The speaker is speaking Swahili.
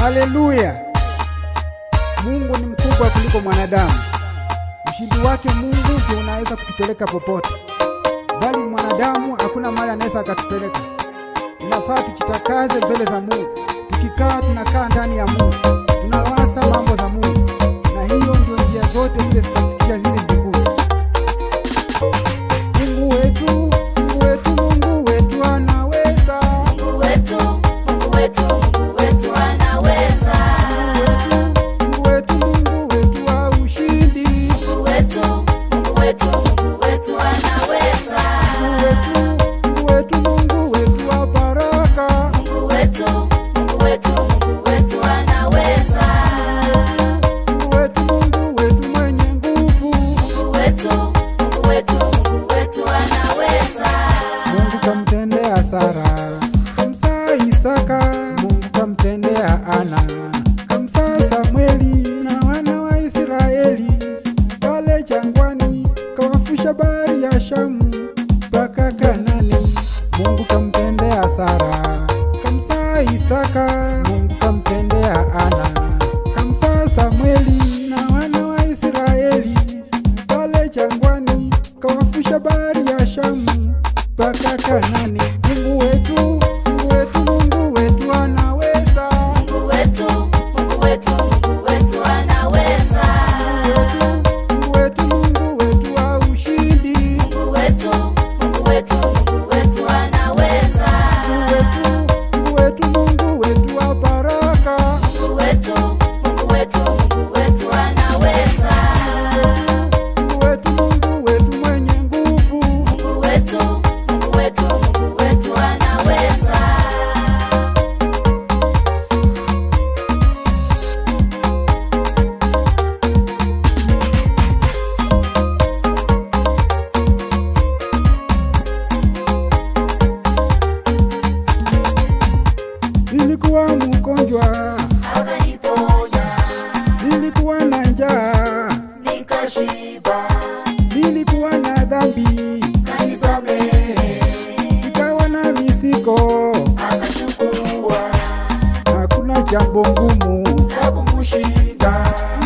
Haleluya! Mungu ni mkubwa kuliko mwanadamu. Ushindi wake Mungu ndio unaweza kutupeleka popote, bali mwanadamu hakuna mahali anaweza akatupeleka. Inafaa tujitakaze mbele za Mungu. Tukikaa tunakaa ndani ya Mungu, tunawasa mambo za Mungu, na hiyo ndio njia zote zile zitafikisha sisi mbinguni. Mungu wetu, Mungu wetu, Mungu wetu anaweza. Mungu wetu, Mungu wetu, Mungu wetu anaweza. Mungu wetu, Mungu wetu wa ushindi. Mungu wetu, Mungu wetu, Mungu wetu anaweza. Mungu wetu, Mungu wetu, Mungu wetu wa baraka. Mungu wetu, Mungu wetu, Mungu wetu anaweza. Mungu wetu, Mungu wetu mwenye nguvu. Mungu wetu, Mungu wetu, Mungu wetu anaweza. Mungu kamtendea Sara, kamsaa Isaka. Mungu kamtendea Ana, kamsaa Samueli na wana wa Israeli pale jangwani, kawafusha bahari ya Shamu mpaka Kanani. Mungu kamtendea Sara, kamsaa Isaka. Mungu kamtendea Ana, kamsaa Samueli na wana wa Israeli pale jangwani, kawafusha bahari ya Shamu mpaka Kanani. Mungu wetu, Mungu wetu, Mungu wetu anaweza. Mungu wetu, Mungu wetu, Mungu wetu anaweza. Mungu wetu, Mungu wetu wa ushindi. Mungu wetu, Mungu wetu, Mungu wetu anaweza. Mungu wetu, Mungu wetu, Mungu wetu wa baraka. Mungu wetu, Mungu wetu, Mungu wetu anaweza. Mungu wetu, Mungu wetu mwenye nguvu. Mungu wetu, Mungu wetu, Mungu wetu anaweza. Nilikuwa mgonjwa, Akaniponya, nilikuwa na njaa, nikashiba, nilikuwa na dhambi, kanisamehe, nikawa na misiko. akachukua Hakuna jambo ngumu la kumshinda.